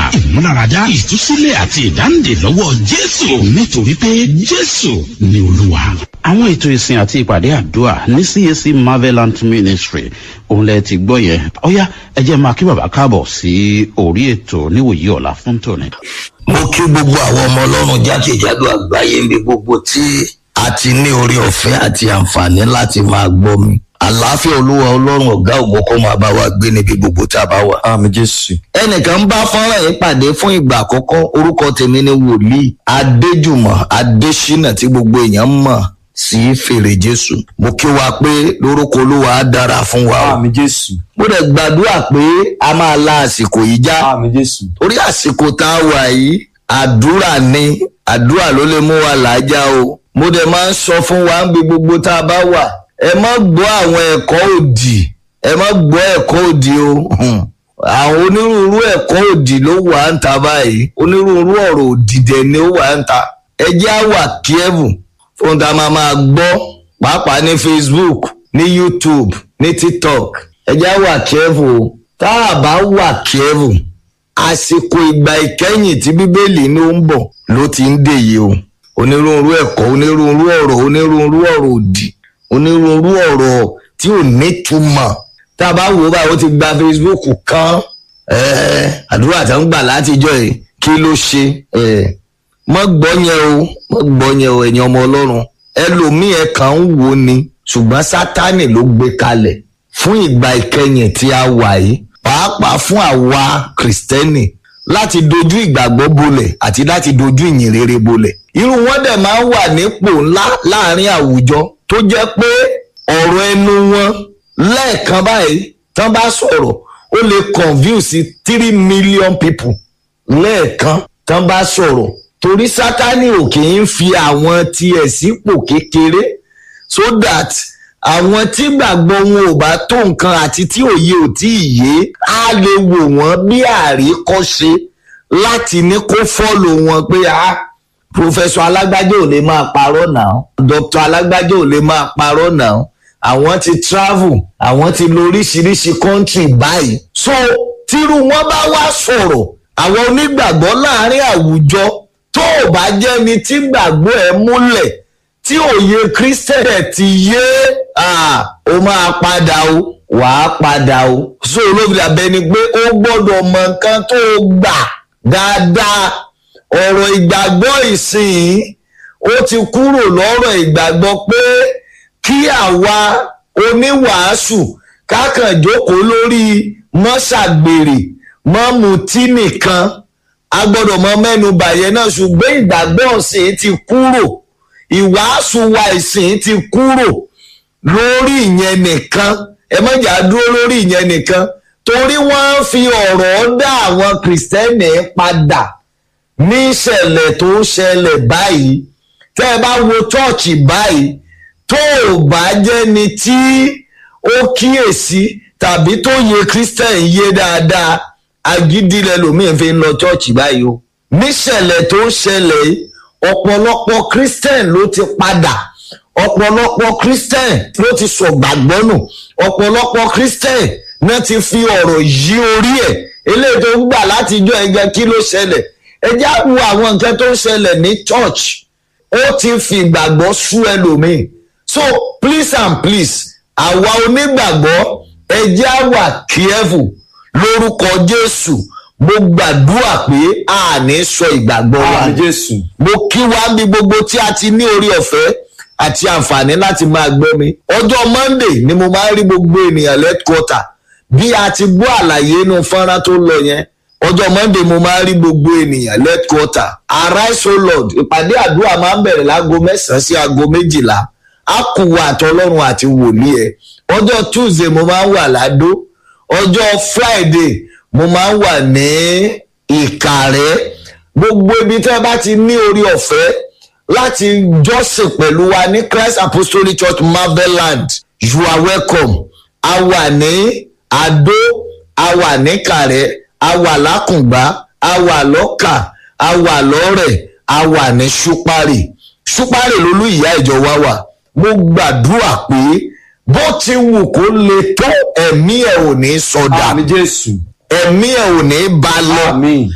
ìmúláradá ìtúsílẹ̀ àti ìdáǹdè lọ́wọ́ jésù nítorí pé jésù ni olúwa. àwọn ètò ìsìn àti ìpàdé àdúrà ní cac marvelant ministry òun lẹ ti gbọ́ yẹn ọ̀yá ẹ jẹ́ máa kí bàbá káàbọ̀ sí orí ètò níwòyí ọ̀la fún tòní. mo kí gbogbo àwọn ọmọ ọlọ́run jákèjádò àgbáyé níbi gbogbo tí a ti ní orí ọ̀fẹ́ àti àǹfààní láti máa gbọ́ mi àlàáfíà olúwa ọlọ́run ọ̀gá ògbó kó máa bá wa gbé níbi gbogbo tá a bá wà. àmì jésù. ẹnìkan bá fọ́nrán yìí pàdé fún ìgbà àkọ́kọ́ orúkọ tèmi ni wòlíì adéjùmọ̀ adésínà tí gbogbo èèyàn mọ̀ sí fèrè jésù mo kí wa pé lórúkọ olúwa á dára fún wa o. àmì jésù. mo dẹ̀ gbàdúrà pé a máa la àsìkò yìí já àmì jésù. orí àsìkò tá a wà yìí àdúrà ni àdúrà ló lè mú wa làájá o mo dẹ̀ máa ń sọ fún wa níbi gbogbo tá a bá wà ẹ má gbọ́ àwọn ẹ̀kọ́ òdì ẹ má gbọ́ ẹ̀kọ́ òdì o Hmm. àwọn onírúurú ẹ̀kọ́ òdì ló wà ń ta báyìí onírúurú ọ̀rọ̀ òdì dẹ̀ ni ó wà ń ta ẹ jẹ́ á wà kíẹ́bù fún ta máa máa gbọ́ pàápàá ní facebook ní youtube ní tiktok ẹ jẹ́ á wà kíẹ́bù o tá a bá wà kíẹ́bù àsìkò ìgbà ìkẹyìn tí bíbélì ní ó ń bọ̀ ló ti ń dè yìí o onírúurú ẹ̀kọ́ onírúurú ọ̀rọ̀ onírúurú ọ̀rọ̀ òdì onírúurú ọ̀rọ̀ tí ò nítumọ̀ tá a bá wò ó báyìí ó ti gba facebook kan ẹ̀ẹ́, àdúrà tó ń gbà látijọ́ yìí kí ló ṣe ẹ̀ẹ́, mọ́ gbọ́ yẹn o mọ́ gbọ́ yẹn o ẹ̀yin ọmọ ọlọ́run ẹlòmíì ẹ̀ kàn ń wò ni ṣùgbọ́n sátánì ló gbé kalẹ̀ fún ìgbà ìkẹyìn tí a wà yìí pàápàá fún àwa kìrìsìtẹ́nì láti dojú ìgbàgbọ́ bolẹ̀ àti láti dojú ìyìn rere bolẹ̀ irú wọn dẹ̀ máa ń wà nípò ńlá láàrin àwùjọ tó jẹ́ pé ọ̀rọ̀ ẹnu wọn lẹ́ẹ̀kan báyìí tán bá sọ̀rọ̀ ó lè confuse three million people lẹ́ẹ̀kan tán bá sọ̀rọ̀ torí sátani ò kì í fi àwọn tiẹ̀ sípò kékeré so that àwọn tí gbàgbọ́ wọn ò bá tó nǹkan àti tí òye ò tí ì yé á lè wò wọ́n bí àríkọ́ṣe láti ní kó fọ́lò wọn pé a pòfẹ́sọ alágbájá ò lè máa parọ́ náà dr alágbájá ò lè máa parọ́ náà àwọn ti travel àwọn ti lọ oríṣiríṣi country báyìí so tírú wọn bá wá sọ̀rọ̀ àwọn onígbàgbọ́ láàrin àwùjọ tó ò bá jẹ́ni tí gbàgbọ́ ẹ̀ múlẹ̀ tí òye kristẹnẹ ti yé ah, ó máa padà o wàá padà o so olóògbé abẹni pé ó gbọ́dọ̀ mọ nǹkan tó gbà dáadáa ọ̀rọ̀ ìgbàgbọ́ ìsìn ó ti kúrò lọ́rọ̀ ìgbàgbọ́ pé kí àwa oníwàásù kákan jókòó lórí mọ́ṣàgbèrè mọ́mutí nìkan a gbọ́dọ̀ mọ mẹ́nu bàyẹn náà ṣùgbọ́n ìgbàgbọ́ ọ̀sìn ti kúrò ìwàásù wa ìsìn ti kúrò lórí ìyẹn nìkan ẹ mọ̀jà dúró lórí ìyẹn nìkan torí wọ́n fi ọ̀rọ̀ dá àwọn kìrìsìtẹ́nì padà ní ìṣẹ̀lẹ̀ tó ń ṣẹlẹ̀ báyìí tẹ́ ẹ bá wo chọ́ọ̀chì báyìí tó ò bá jẹ́ni tí ó kíyèsí tàbí tó yẹ kìrìsìtẹ́nì yé dáadáa agídí lẹ́lòmíín fi ń lọ chọ́ọ̀chì báyìí o níṣẹ̀lẹ̀ tó ń ṣẹlẹ̀ yìí ọ̀pọ̀lọpọ̀ christian ló ti padà ọ̀pọ̀lọpọ̀ christian ló ti sọ gbàgbọ́ nù ọ̀pọ̀lọpọ̀ christian náà ti fi ọ̀rọ̀ yí orí ẹ̀ eléyìí tó ń gbà látijọ́ ẹgbẹ́ kí ló ṣẹlẹ̀ ẹ já wo àwọn nǹkan tó ń ṣẹlẹ̀ ní church ó ti fi ìgbàgbọ́ sú ẹlòmíì so please and please àwa onígbàgbọ́ ẹ já wà careful lórúkọ jésù mo gbàdúrà pé a ní sọ ìgbàgbọ́ wa àmì jésù. mo kí wa bí gbogbo tí a ti ní orí ọ̀fẹ́ àti àǹfààní láti máa gbọ́ mi ọjọ́ monday ni mo máa ń rí gbogbo ènìyàn lẹ́tkọ́tà bí a ti gbọ́ àlàyé inú fọ́nrán tó lọ yẹn ọjọ́ monday mo máa ń rí gbogbo ènìyàn lẹ́tkọ́tà arise o lord ìpàdé àdúrà máa ń bẹ̀rẹ̀ láago mẹ́sàn-án sí aago méjìlá a kù wà àtọlọ́run àti wòlíì ẹ̀ ọjọ́ tuesday mo máa ń wà ládó ọjọ́ friday mo máa ń wà ní ìkàrẹ́ gbogbo ibi tí wọ́n bá ti ní orí ọ̀fẹ́ láti jọ́sìn pẹ̀lú wa ní christ apostolic church marveland you are welcome a wà ní adó a wà ní kàrẹ́ a wà lákùngbá a wà lọ́kà a wà lọ́rẹ̀ a wà ní ṣúpárì ṣúpárì lolú ìyá ìjọ wa wà mo gbàdúrà pé bó ti wù kó le tó ẹ̀mí ẹ̀ ò ní sọdà àmì jésù. ẹ̀mí ẹ̀ ò ní bá lọ àmì.